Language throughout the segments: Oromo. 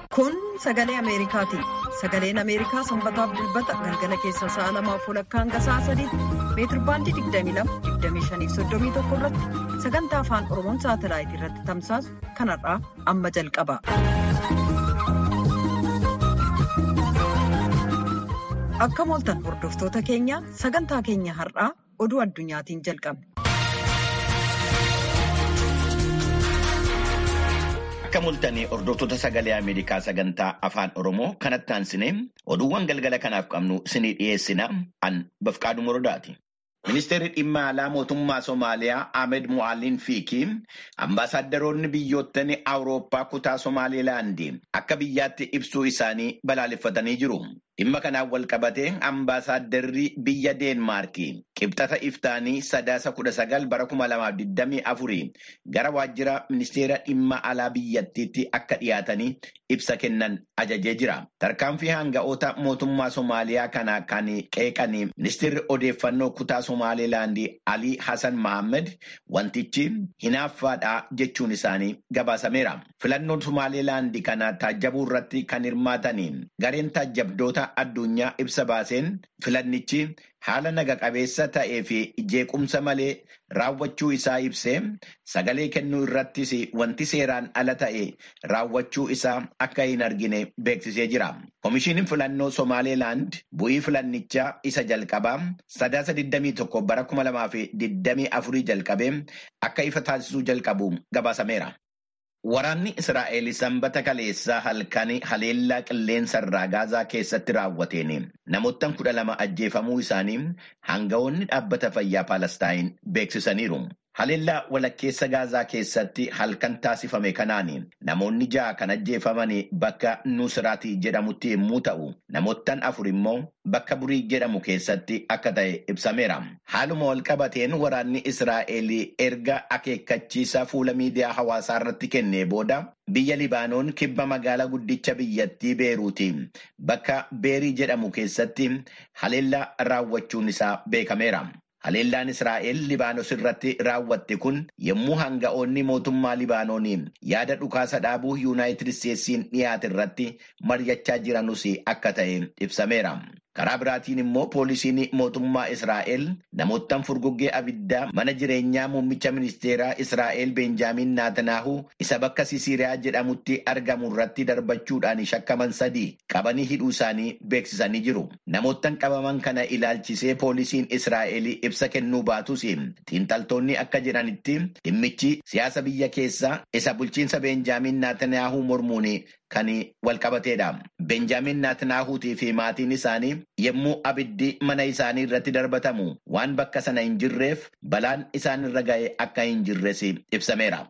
Kun sagalee Ameerikaati. Sagaleen Ameerikaa sanbataaf dilbata galgala keessa sa'a lamaaf walakkaa hanga sa'a sadiitti meetirbaandii 22-25-31 irratti sagantaa afaan Oromoon saatalaayitii irratti tamsaasu kanarraa amma jalqaba. Akka mooltan hordoftoota keenya sagantaa keenya har'aa oduu addunyaatiin jalqabne. Akka mul'atanii hordoftoota sagalee Ameerikaa sagantaa afaan Oromoo kanatti aansinee oduuwwan galgala kanaaf qabnu isinii dhiyeessina an bafqaaduu morodaati. Ministeerri dhimma alaa mootummaa Somaaliyaa Ahmed Mu'aalliin Fiikii ambaasaaddoroonni biyyoottan Awurooppaa kutaa Somaalilaandii akka biyyaatti ibsuu isaanii balaaleffatanii jiru. Dhimma kanaan wal qabatee ambaasaadarri biyya Deenmaarkii qibxata iftaanii sadaasa kudha sagal bara kuma lamaaf digdamii afurii gara waajjira ministeera dhimma alaa biyyattiitti akka dhiyaatanii ibsa kennan ajajee jira. Tarkaanfii hanga'oota mootummaa Somaaliyaa kana kan qeeqan ministeerri odeeffannoo kutaa Somaalilaandii Alii Hassan Mahammed wantichi hinaaffaadha jechuun isaanii gabaasameera. Filannoon Somaalilaandii kana taajjabuu irratti kan hirmaatan gareen taajjabdoota addunyaa ibsa baaseen filannichi haala naga qabeessa ta'ee fi jeequmsa malee raawwachuu isaa ibsee sagalee kennuu irrattis wanti seeraan ala ta'e raawwachuu isaa akka hin argine beeksisee jira. Komishiiniin filannoo Somaalilaand bu'ii filannichaa isa jalqabaa sadaasa 21 bara 2024 jalqabee akka ifa taasisuu jalqabu gabaasameera. Waraanni Israa'el sanbata kaleessaa halkan haleellaa qilleensa irraa gaazaa keessatti raawwateen namoottan kudha lama ajjeefamuu isaanii hanga'oonni dhaabbata fayyaa Paalestaayin beeksisaniiru. Haleellaa walakkeessa gaazaa keessatti halkan taasifame kanaan namoonni ja'a kan ajjeefaman bakka Nusraati jedhamutti yommuu ta'u, namoottan afur immoo bakka Burii jedhamu keessatti akka ta'e ibsameera. Haaluma wal qabateen waraanni Israa'el erga akeekkachiisa fuula miidiyaa hawaasaa irratti kennee booda biyya Libaanoon kibba magaalaa guddicha biyyattii Beeruuti bakka Beerii jedhamu keessatti haleellaa raawwachuun isaa beekameera. Haleellaan Israa'el Libaanos irratti raawwatte kun yommuu hanga'oonni mootummaa Libaanoonii yaada dhukaasa dhaabuu Yuunaayitid Isteetsiin dhiyaate irratti mari'achaa jiranus akka ta'e ibsameera. Karaa biraatiin immoo poolisiin mootummaa Israa'el namoottan furguggee abiddaa mana jireenyaa muummicha ministeeraa Israa'el Beenjaamin Naatanaahu isa bakka Sisiiriyaa jedhamutti argamu irratti darbachuudhaan shakkaman sadii qabanii hidhuu isaanii beeksisanii jiru. Namoottan qabaman kana ilaalchisee poolisiin Israa'el ibsa kennuu baatus xiinxaltoonni akka jedhanitti dhimmichi siyaasa biyya keessaa isa bulchiinsa Beenjaamin Naatanaahu mormuun kan walqabateedha. Beenjaamin Naatnaahuutii fi maatiin isaanii yommuu abiddi mana isaanii irratti darbatamu waan bakka sana hin jirreef balaan isaan irra ga'e akka hin jirres ibsameera.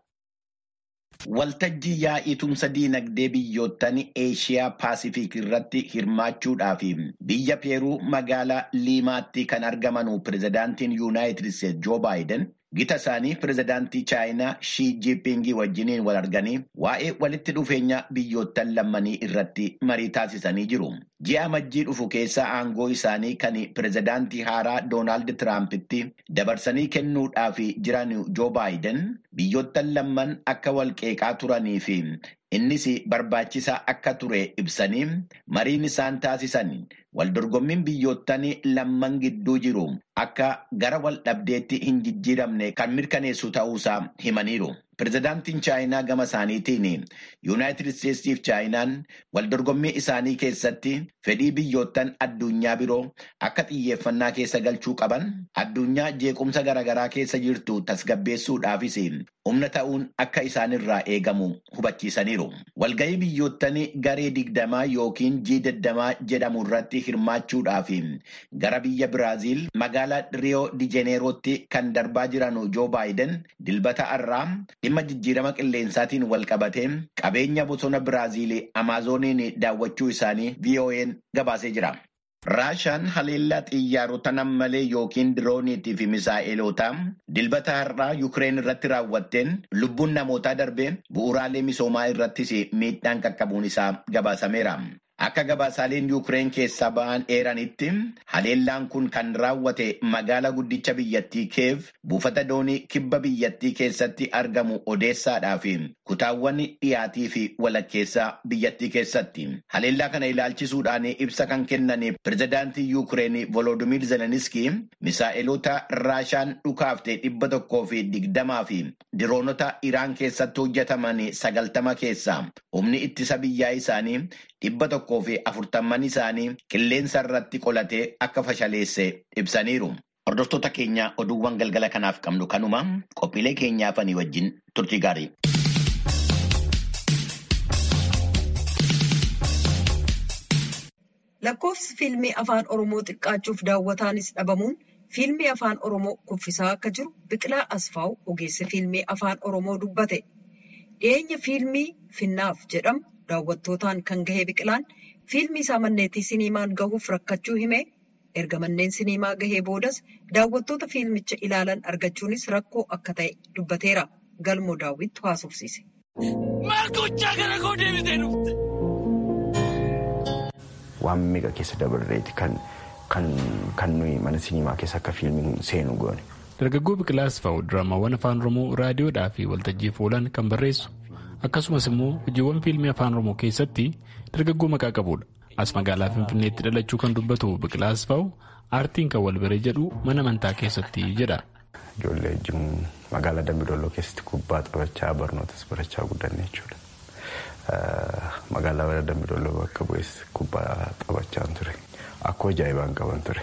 Waltajjii yaa'ii tumsa diinagdee biyyoottan Eeshiyaa Paasifiik irratti hirmaachuudhaaf biyya Peeruu magaalaa Liimaatti kan argaman pirezidaantiin Yuunaayitid Isteetsi Joo Baayiden gita isaanii pirezidaantii Chaayinaa Shii Jiipingii wajjiniin wal arganii waa'ee walitti dhufeenya biyyoottan lammanii irratti marii taasisanii jiru. Ji'a amajjii dhufu keessa aangoo isaanii kan pirezidaantii haaraa Doonaald Tiraampitti dabarsanii kennuudhaaf jiran Joo Baayiden biyyoottan lamman akka wal qeeqaa turanii fi innis barbaachisaa akka ture ibsanii mariin isaan taasisan waldorgommiin biyyoottan lamman gidduu jiru akka gara wal dhabdeetti hin jijjiiramne kan mirkaneessu ta'uusaa himaniiru. Pirezidaantiin Chaayinaa gama isaaniitiin Yuunaayitid Isteetsiif Chaayinaan waldorgommii isaanii keessatti fedhii biyyoottan addunyaa biroo akka xiyyeeffannaa keessa galchuu qaban addunyaa jeequmsa garaagaraa keessa jirtu tasgabbeessuudhaafis humna ta'uun akka isaanirraa eegamu hubachiisaniiru. Walgahii biyyoottan garee digdamaa yookiin jii digdamaa jedhamu irratti hirmaachuudhaaf gara biyya Biraaziil magaalaa Riyoo Dijeneerootti kan darbaa jiran Joo Baayiden dilbata har'aa dhimma jijjiirama qilleensaatiin wal qabatee qabeenya bosona Biraaziil Amaazoniin daawwachuu isaanii VOA'n gabaasee jira. Raashaan haleellaa xiyyaarota nammalee yookiin dirooniitii fi misaa'eloota dilbata har'aa Yukireen irratti raawwatteen lubbuun namootaa darbee bu'uuraalee misoomaa irrattis miidhaan qaqqabuun isaa gabaasameera. Akka gabaasaaleen Yuukireen keessaa ba'an eeranitti haleellaan kun kan raawwate magaalaa guddicha biyyattii Keev buufata doonii kibba biyyattii keessatti argamu Odeessaadhaa fi kutaawwan dhiyaatii fi walakkeessaa biyyattii keessatti. Haleellaa kana ilaalchisuudhaan ibsa kan kennan pirezidaantii Yuukireen Volodimir Zeleniskii misaa'eloota Raashaan dhukaafte dhibba tokkoo fi digdamaa fi diroonota Iraan keessatti hojjetaman sagaltama keessaa humni ittisa biyyaa isaanii dhibba tokkoo fi afurtamman isaanii qilleensa irratti qolatee akka fashaleesse ibsaniiru. Hordoftoota keenya oduuwwan galgala kanaaf qabnu kanuma qophiilee keenyaafanii wajjin turtii gaarii. Lakkoofsi fiilmii afaan Oromoo xiqqaachuuf daawwataanis dhabamuun fiilmii afaan Oromoo kuffisaa akka jiru Biqilaa Asfaaw ogeessi fiilmii afaan Oromoo dubbate. Dhiyeenya fiilmii Finnaaf jedhamu daawwattootaan kan gahe Biqilaan fiilmii isaa manneetii siniimaan gahuuf rakkachuu hime. Erga manneen siniimaa gahee boodas daawwattoota fiilmicha ilaalan argachuunis rakkoo akka ta'e dubbateera. Galmoo daawwittu haasofsiise. Waan meeqa keessa dabarreeti kan nuyi mana siniimaa keessa akka fiilmiin seenu goone. Dargaggoo Biqilaa Asfaaw diraamaawwan afaan Oromoo raadiyoodhaa fi waltajjiif oolan kan barreessu akkasumas immoo hojiiwwan fiilmii afaan Oromoo keessatti dargaggoo maqaa qabudha. As magaalaa Finfinneetti dhalachuu kan dubbatu Biqilaa Asfaaw aartiin kan wal bire jedhu mana amantaa keessatti jedha. Ijoollee wajjin magaalaa Dambidolloo keessatti kubbaa taphachaa barnootas barachaa guddanne jechuudha. Magaalaa Dambidolloo bakka bu'es kubbaa taphachaa ture. Akkoo ajaa'ibaan qaban ture.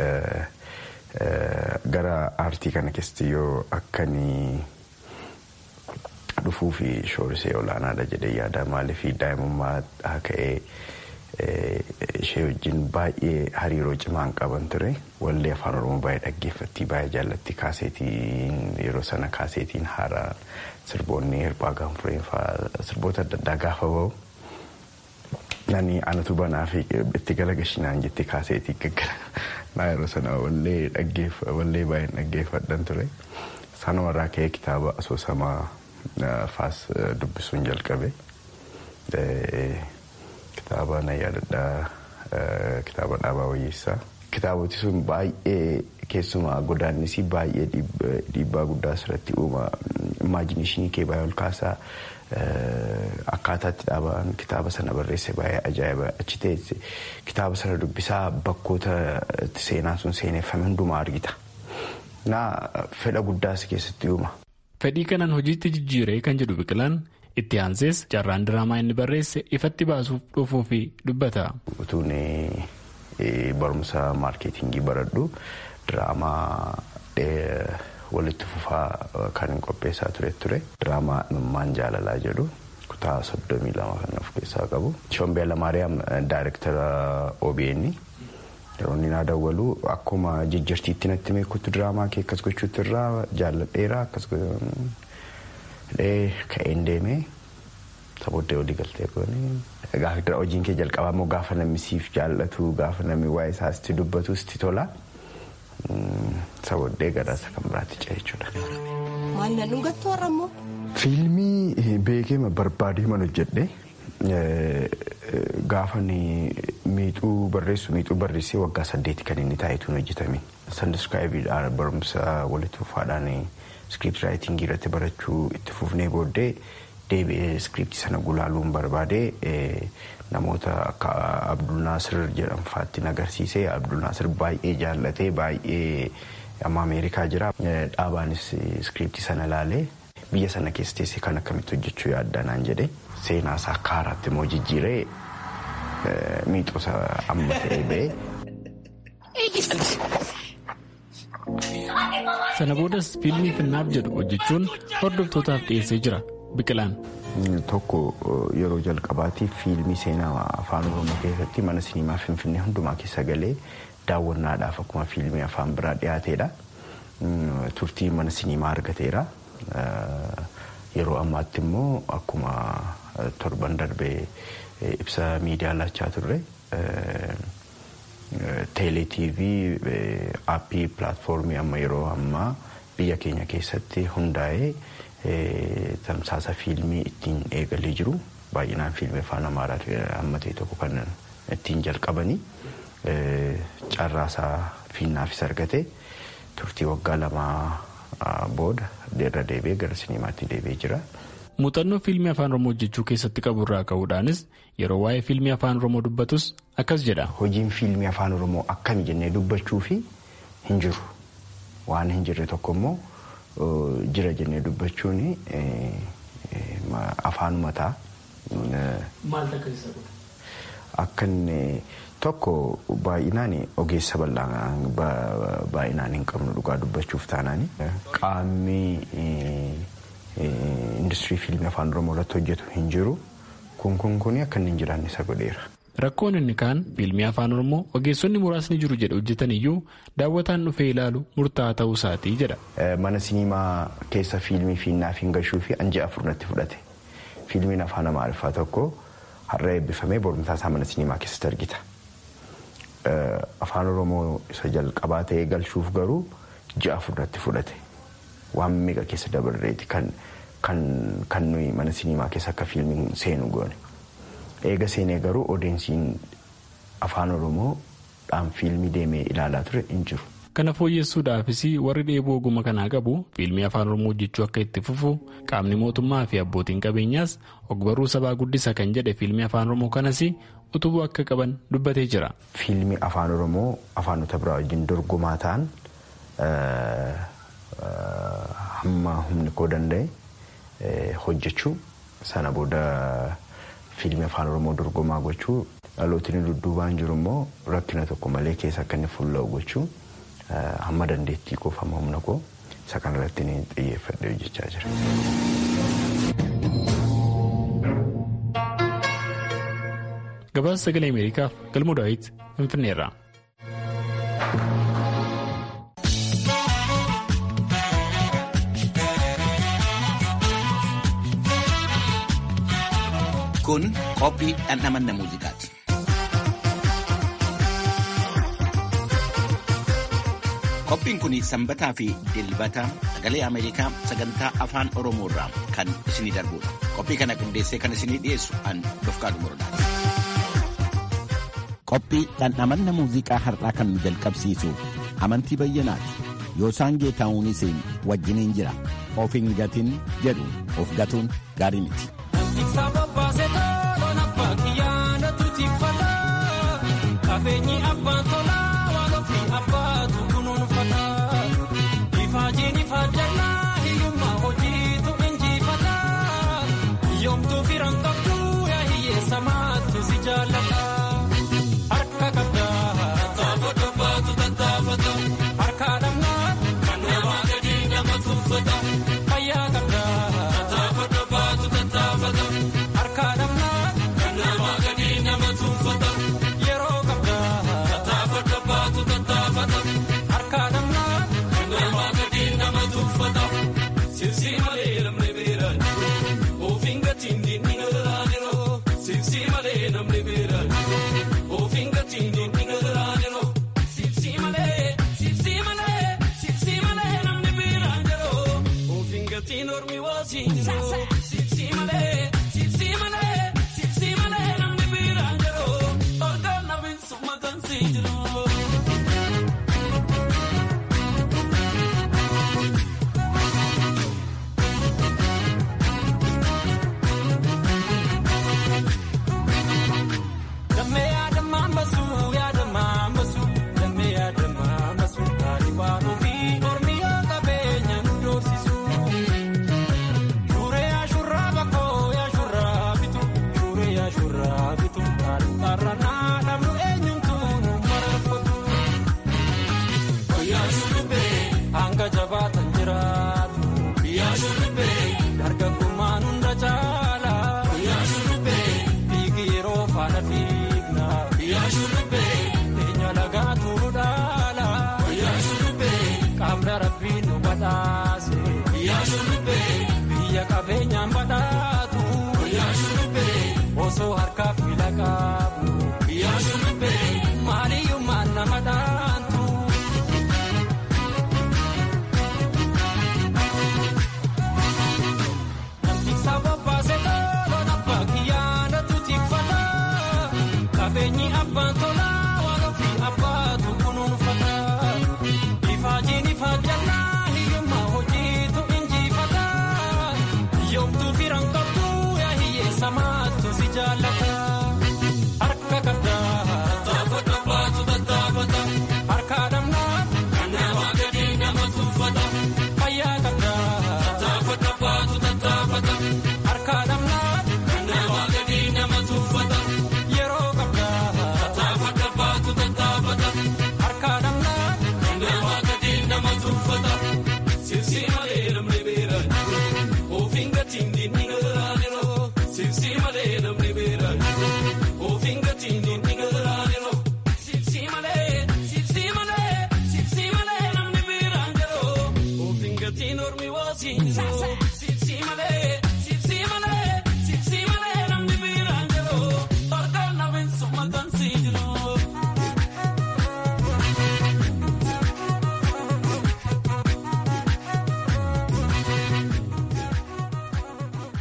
Gara aartii kana keessatti yoo akkanii dhufuu fi shoorisee olaanaadha jedhee yaada maaliif daa'imummaa ka'ee ishee wajjin baay'ee hariiroo cimaan qaban ture wallee afaan oromoo baay'ee dhaggeeffatti baay'ee jaallatti kaaseetiin yeroo sana kaaseetiin haaraa sirboonni hirphaa gaanfureen fa'aa sirboota adda addaa gaafa bahu nani anatu banaa fi itti gala gashinaan jetti kaaseetii gaggara naa yeroo sana wallee dhaggeeffa wallee baay'een dhaggeeffadhan ture sanumarraa ka'ee kitaaba asoosamaa faas dubbisuun jalqabe. Kitaaba na yaadadhaa kitaaba dhaabaa wayyeessaa. Kitaaboti sun baay'ee keessumaa godaannisii baay'ee dhiibbaa guddaa asirratti uuma imaajineeshinii kee baay'ee ol kaasaa akkaataatti dhaabaan kitaaba sana barreesse baay'ee ajaa'iba achi teesse kitaaba sana dubbisaa bakkoota seenaa sun seeneeffame hundumaa argita. Naa fedha guddaas keessatti uuma. Fedhii kanaan hojiitti jijjiiree kan jedhu biqilaan itti aansees carraan diraamaa inni barreesse ifatti baasuuf dhufuu fi dubbata. Utuun barumsa maarkeetingii baradhu diraamaa walitti fufaa kan qopheessaa ture ture. Diraamaa Imimmaan Jaalalaa jedhu kutaa soddomii lama kan of keessaa qabu. Shombee Lamaariyaam daayirektara OBN yeroo inni naa dawwalu akkuma jijjiirtiitti natti meekutti diraamaa kee akkas gochuutti irraa jaalladheera akkas ka'een deemee sabooddee walii galtee goone. Gaafa hojiin kee jalqabaa immoo gaafa namni siif jaallatu gaafa namni waa'ee isaa sitti dubbatu sitti tola. Sabooddee gadaasa kan biraatti ce'a jechuudha. Maal na dhungattu har'a immoo? Fiilmii beekee barbaadee man hojjedhe gaafa miixuu barreessu miixuu barreessee waggaa saddeeti kan inni taa'etuun hojjetame. Sandaskaayibiidhaan barumsa walitti fufaadhaan iskiriipti raayitingii irratti barachuu itti fufnee booddee deebi'ee iskiriiptii sana gulaaluun barbaade namoota akka Abdul Naasir jedhamfaatti agarsiisee Abdul Naasir baay'ee jaallatee baay'ee amma Ameerikaa jira. Dhaabaanis iskiriiptii sana ilaalee biyya sana keessa teessee kan akkamitti hojjechuu yaadda naan jedhe seenaa isaa akka haaraatti immoo jijjiiree miixuusa amma ta'ee ba'ee. Sana boodas fiilmii finnaaf jedhu hojjechuun hordoftootaaf dhiyeessee jira biqilaan. Tokko yeroo jalqabaatiif fiilmii seenaa afaan oromoo keessatti mana siniimaa finfinnee hundumaa keessa galee daawwannaadhaaf akkuma fiilmii afaan biraa dhiyaateedha. Turtii mana siniimaa argateera. Yeroo ammaatti immoo akkuma torban darbee ibsa miidiyaa laachaa turre. Teelee TV aappii pilaatfoormii amma yeroo ammaa biyya keenya keessatti hundaa'ee tamsaasa fiilmii ittiin eegalee jiru baay'inaan fiilmii afaan amaaraa amma ta'e tokko kan ittiin jalqabanii carraasaa fiinnaafis argate turtii waggaa lamaa booda irra deebi'ee gara sinimaatti deebi'ee jira. Muuxannoo fiilmii afaan Oromoo hojjechuu keessatti qabu irraa ka'uudhaanis yeroo waa'ee fiilmii afaan Oromoo dubbatus akkas jedha. Hojiin fiilmii afaan Oromoo akkami jennee dubbachuu fi hin jiru. Waan hin jirre tokko immoo jira jennee dubbachuun afaanuma ta'a. Maal akka isa godha? Akka inni tokko baay'inaan ogeessa bal'aa baay'inaan hin qabnu dhugaa dubbachuuf taanaan qaamni industirii fiilmii afaan oromoo irratti hojjetu hin jiru kun kun kun akka inni hin jiraanne isa godheera. Rakkoon inni kaan fiilmii afaan oromoo ogeessonni muraasni jiru jedhe hojjetan iyyuu daawwataan dhufee ilaalu murtaa'aa ta'uu isaatii jedha. Mana siniimaa keessa fiilmii fiinnaaf hin gashuu fi anjii afur natti fudhate. Fiilmiin afaan amaariffaa tokko har'a eebbifamee borumtaa isaa mana siniimaa keessatti argita. Afaan oromoo isa jalqabaa ta'ee galchuuf garuu ji'a afur natti fudhate. Waan meeqa keessa dabarreeti kan kan nuyi mana siniimaa keessa akka fiilmiin seenu goone. Eega seenee garuu odeensiin afaan oromoo dhaan fiilmii deemee ilaalaa ture hin jiru. Kana fooyyessuudhaafis warri dheebuu ogummaa kanaa qabu fiilmii afaan oromoo hojjechuu akka itti fufu qaamni mootummaa fi abbootiin qabeenyaas ogbarruu sabaa guddisa kan jedhe fiilmii afaan oromoo kanas utubuu akka qaban dubbatee jira. Fiilmii afaan oromoo afaanota biraa wajjin dorgomaa ta'an hamma humni koo danda'e hojjechuu sana booda fiilmii afaan oromoo dorgomaa gochuu dhalootni dudduubaan jiru immoo rakkina tokko malee keessa akka inni fuulla'u gochuu hamma dandeettii koo hamma humna koo isa kanarratti ni xiyyeeffadhee hojjechaa jira. Gabaasa sagalee Ameerikaaf galmoo daawit Finfinneerraa. Kun qophii dhandhamanna muuziqaati. Qophiin kun sanbataa fi dilbata sagalee Ameerikaa sagantaa afaan Oromoo irraa kan isinii darbudha. Qophii kana qindeessee kan isinii dhiyeessu an Dofqaadu Morodaati. Qophii dhandhamanna muuziqaa har'aa kan nu jalqabsiisu amantii bayyanaati. Yoosaan Geetaa'uunis wajjiniin jira. Of hin gatin jedhu of gatuun gaarii miti. Qabeenyi abbaan tolaa waan ofii abbaatu kunuunfata. Ifaajiin ifaajjannaa hiyyummaa hojiitu injifata. Yoomtuu firan qabdu yaa hiyyeessa maattu si jaallata. Harka qabdaa tattaafata baatu tattaafata. Harka dhabnaa kan namaa gadi nama tuuffata. Fayyaa qabdaa tattaafata baatu tattaafata. Harka dhabnaa kan namaa gadi nama tuuffata. Yeroo qabdaa tattaafata baatu tattaafata. Harka dhabnaa kan namaa gadi nama tuuffata. Sirsi malee namni beeran ofiin gatiin diinni gargaaroo. Sirsi malee namni beeran ofiin gatiin diinni gargaaroo. Sirsi malee sirsi malee sirsi malee namni beeran jiroo. Ofiin gatiin ormi waasiin jiroo. Sirsi malee sirsi malee sirsi malee namni beeran jiroo. Orgaan namni summa kan sii jiroo. Damee yaadamaan basu yaadamaan basu damee yaadamaan basu taari waan ofii ormi yoo qabeenya nu doorsisu. Shuree ashurraa bakkoo yaashurraa bitu shuree yaashurraa bitu taari qarranaa dhabnu eenyumtu nu mararfatu. Guyyaa shurrubbee hanga jabaatan jiraatu. Guyyaa shurrubbee dargaggummaan hunda caala. Guyyaa shurrubbee dhiigi yeroo faana fiigna. Guyyaa shurrubbee eenyu lagaa tuuru dhaala. Guyyaa shurrubbee qaamni rabbiin nu badhaase. Guyyaa shurrubbee biyya qabeenyaan badhaatu. Guyyaa shurrubbee osoo harkaaf miila qabu. Guyyaa shurrubbee maaliyyummaan nama dhaantu. Sababa seetaa lola baakiyyaa na tuutifata. Qabeenyi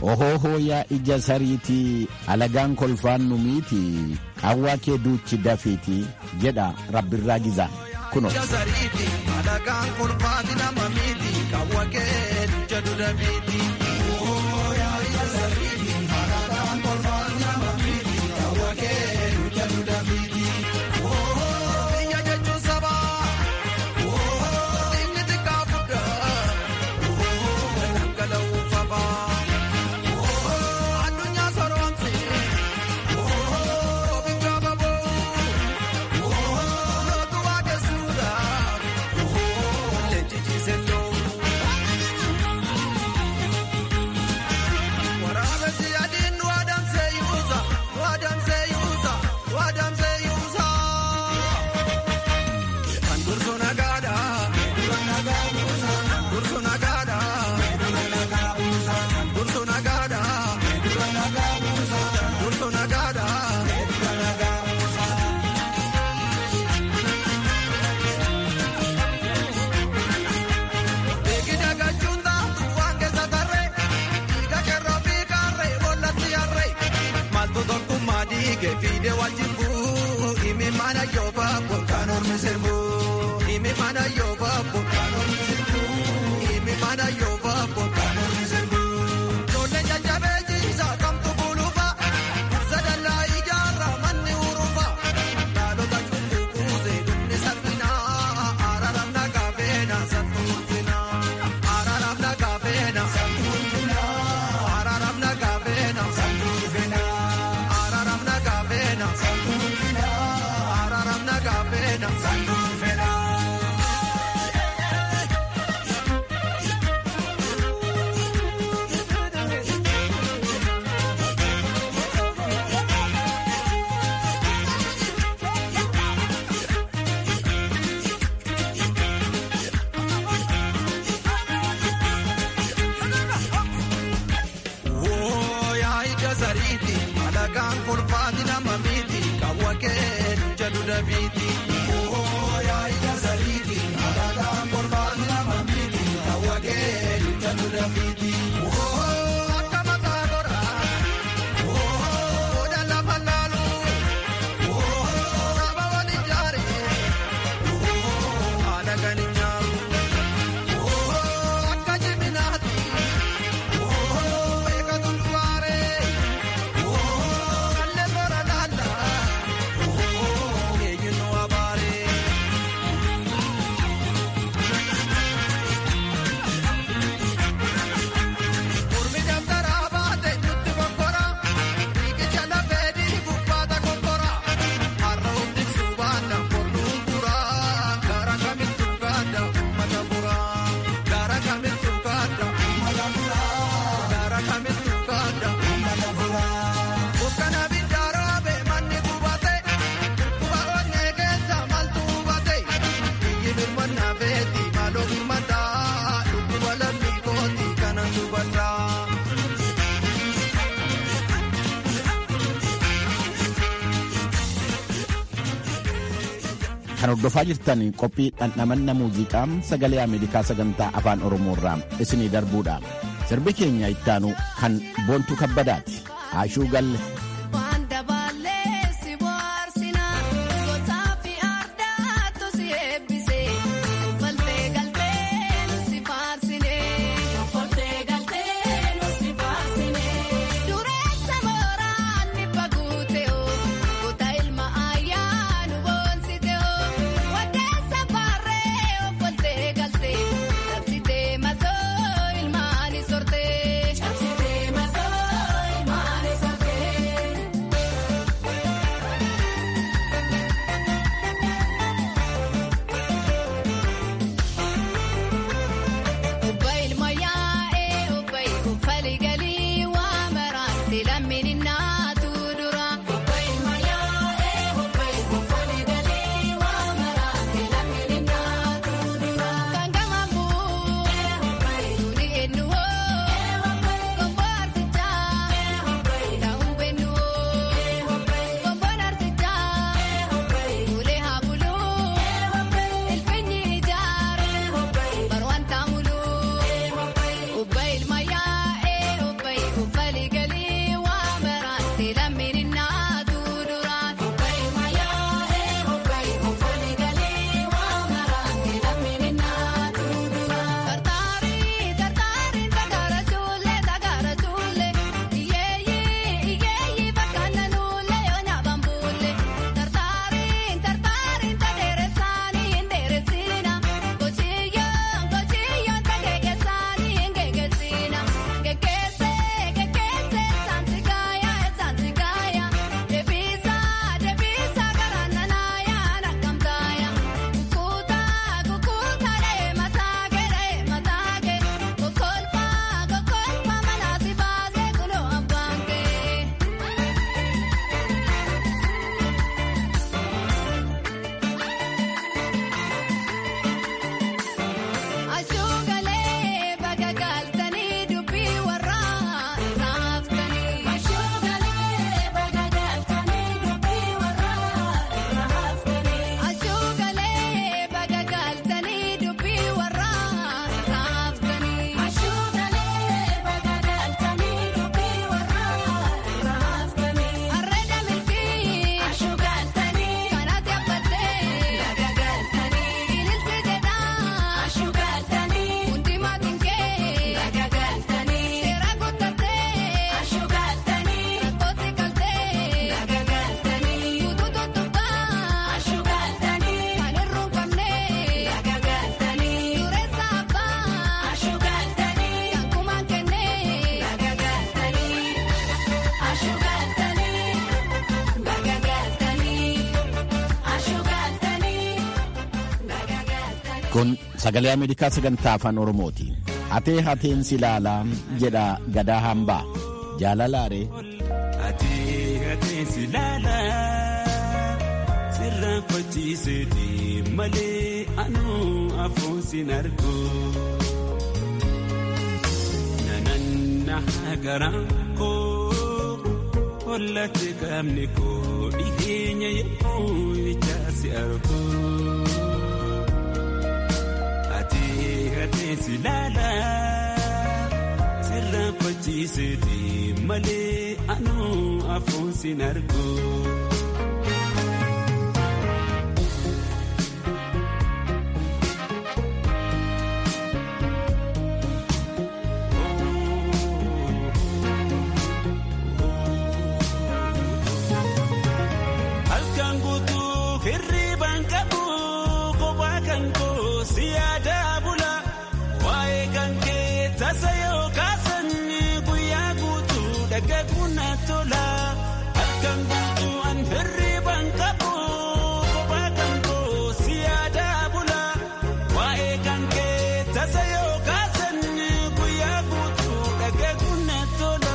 ohoohoo yaa ija sariitii alagaan kolfaan nu miiti qawwaa kee duuchi dafiiti jedha rabbirraa gizaan kuno alagaan kolfaati nama miiti qawwa kee jedhu dafiiti. Biyya jechuun sabaa inni xiqqaa guddaa dhangala'uu fabaa addunyaa soroomsi ofiigaa baboo lootu waaqessuudhaaf leenjii loo. Waraabessi adiin nu adamsee yuusa nu adamsee yuusa nu adamsee yuusa. Kan dursu nagaadha. Kan dursu nagaadha. Kan dursu nagaadha. Kan dursu nagaadha. Beekida gachuun taatu waan keessa tarree dhiiga kerroo fi kaarree bollatti harree maaltu tokkummaa dhiigee fiidee wajjin bu'u himi mana yoo baaboo kan ormi sirbu himi mana yoo baaboo kan ormi sirbu himi mana yoo baaboo kan ormi sirbu. Ijoollee jajjabee jiisaa kamtu buluufa sadallaa ijaarraa manni urufa dhaalota cubbuu kuusee dhumni salphinaa araaraaf nagaa feenaa salphuufinaa araaraaf nagaa feenaa salphuufinaa araaraaf nagaa feenaa salphuufinaa araaraaf nagaa feenaa salphuufinaa araaraaf nagaa feenaa salphuufinaa. Wooyaa ija sariiti alagaan kolfaati nama miiti qawwa kee jedhu dabiiti. Wooyaa ija sariiti alagaan kolfaati nama miiti qawwa kee jedhu dabiiti. Woo akka mataa goraa. Woo lafa laalu. Woo saba wal ijaare. Woo haala gani nyaaru. Woo akka jiminaati. Gara kamittu gaadda. Gara kamittu gaadda. Bukkana biddaaroobe manni gubate. Kuba onnee keessa maaltu hubate. Biyyi birmannaa feeti maaloo birmataa. Dhukkuba lammii kooti kanan dubataa. kan hordofaa jirtan qophii dhandhamanna muuziqaa sagalee ameerikaa sagantaa afaan oromoo irraa isinii darbuudha sirbi keenya ittaanu kan boontu kabbadaati haashuu galle Waan dabaalee si bohaarsinaa gosaa fi ardaatu si eebbisee faltee galtee nu si faarsinee faltee galtee nu si faarsinee dureessa mooraan ni baguutee kutaa ilma ayyaa nu boonsitee waddeessa baarree faltee galtee cabsitee masoo ilmaani sortee cabsitee masoo ilmaani sortee. Kun sagalee Ameerikaa sagantaa afaan Oromooti. Hatee hateen si ilaalaa jedha gadaa hambaa. Jaalalaaree. Atee atee si ilaalaa sirraan fachiiseeti malee anuu afuun sin argu. Nananna garaan koo hollate qaamni koo dhiheenya yemmuu ijaa si argu. Atee atee si ilaalaa. sirraan fachiiseeti malee anuu afuun sin argu. Halkan guutuu hirriibaan qabu kophaa kan koo si yaadaa bula waa'ee kan kee tasa yoo kaasan guyyaa guutuu dhagaguun na tola halkan guutuu an hirriibaan qabu kophaa kan koo si yaadaa bula waa'ee kan kee tasa yoo kaasan guyyaa guutuu dhagaguun na tola.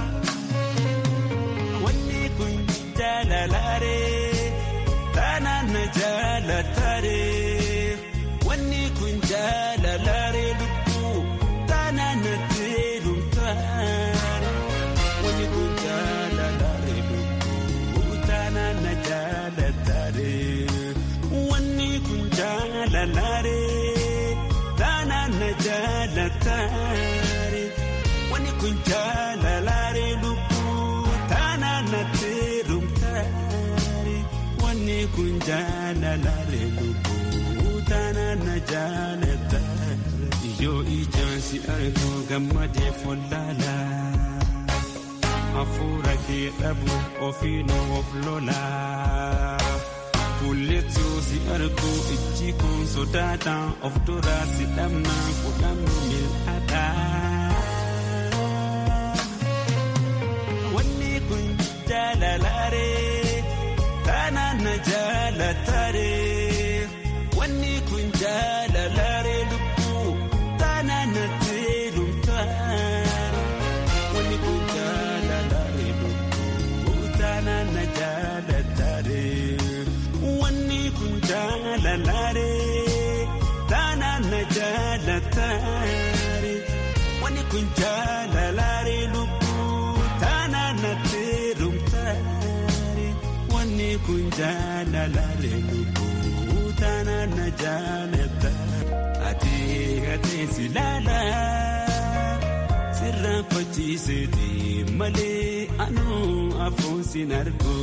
Wanni kun jaalalaaree taanaan na jaalataaree wanni kun jaalalaaree lubbuu taanaan na teelumtaare wanni kun jaalalaaree lubbuu taanaan na jaalataaree wanni kun jaalalaaree taanaan na jaalataaree wanni kun jaalalaaree lubbuu taanaan na teelumtaare wanni kun jaalalaaree lubbuu taanaan na jaalataare yoo ijaan si argu gammadee follaalaa. hafuura kee dhabu ofiin of lolaa. Kulleetu si argu ijji kun sodaadhaan of duraa si dhabnaan kudhannu mil'aadhaa. Wanni kun jaalalaaree taanaan na jaalataaree. Wanni kun jaalalaaree lubbuu taanaan na teelumtaare. Wanni kun jaalalaaree lubbuu taanaan na jaalataaree. Wanni kun jaalalaaree taanaan na jaalataaree. Wanni kun jaalalaaree lubbuu taanaan na teelumtaare. Wanni kun jaalalaaree lubbuu taanaan na jaalataaree. Atee atee si laalaa. sirraan fachiiseeti malee anuu afuun sin argu.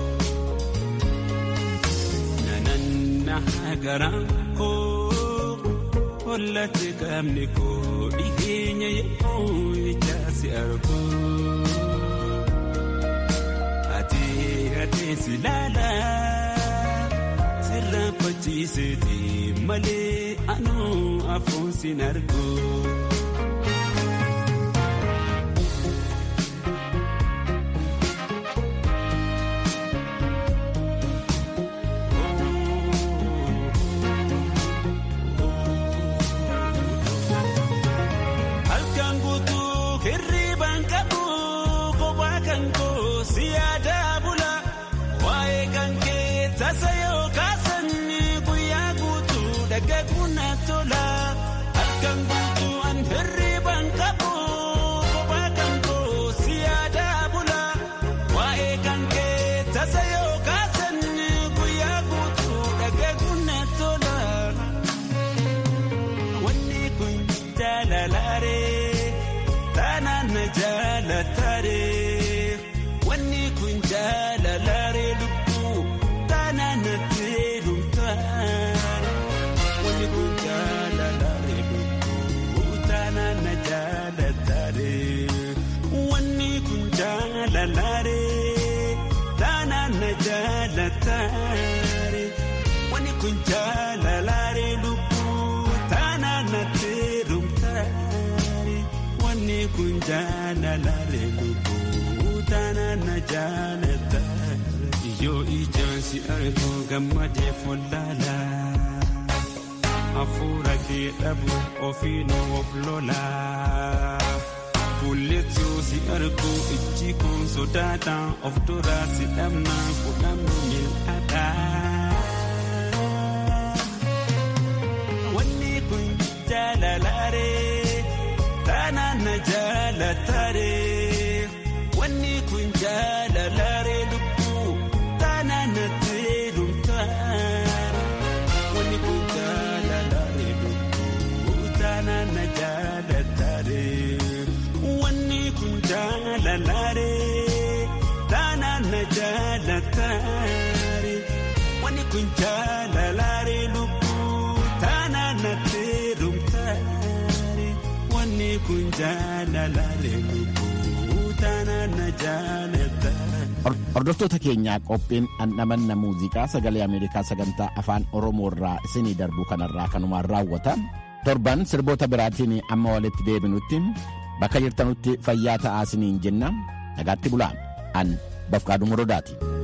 Nananna garaan koo hollate qaamni koo dhiheenya yemmuu ijaa si argu. Atee atee si laalaa sirraan fachiiseeti malee anuu afuun sin argu. Halkan guutuu hirriibaan qabu kophaa kan koo si yaadaa bula waa'ee kan kee tasa yoo kaasan guyyaa guutuu dhagaguun na tola halkan guutuu an hirriibaan qabu kophaa kan koo si yaadaa bula waa'ee kan kee tasa yoo kaasan guyyaa guutuu dhagaguun na tola. Wanni kun jaalalaaree taanaan na jaalataaree wanni kun jaalalaaree lubbuu taanaan na teelumtaare wanni kun jaalalaaree lubbuu taanaan na jaalataaree wanni kun jaalalaaree taanaan na jaalataaree wanni kun jaalalaaree lubbuu taanaan na teelumtaare wanni kun jaalalaaree lubbuu taanaan na jaalataare yoo ijaan si argu gammadee follaalaa. hafuura kee dhabu ofiinuu of lolaa. Kulleetuu si argu ijji kun sodaata of duraa si dhabna fudhannu mil'aadha. Wanni kun jaalalaaree taanaan na jaalataaree. Wanni kun jaalalaaree lubbuu taanaan na teelumtaare. Wanni kun jaalalaaree lubbuu taanaan na jaalataaree. Wanni kun jaalalaaree taanaan na jaalataaree. Wanni kun jaalalaaree lubbuu taanaan na teelumtaare. Wanni kun jaalalaaree lubbuu taanaan na jaalataaree. Hordoftoota keenyaa qophiin dhandhamanna muuziqaa sagalee Ameerikaa sagantaa afaan Oromoo irraa isinii darbu kanarraa kanumaan raawwata. Torban sirboota biraatiin amma walitti deebinutti bakka jirtanutti fayyaa ta'aa isiniin jenna. Nagaatti bulaa. An Bafqaaduu Morodaati.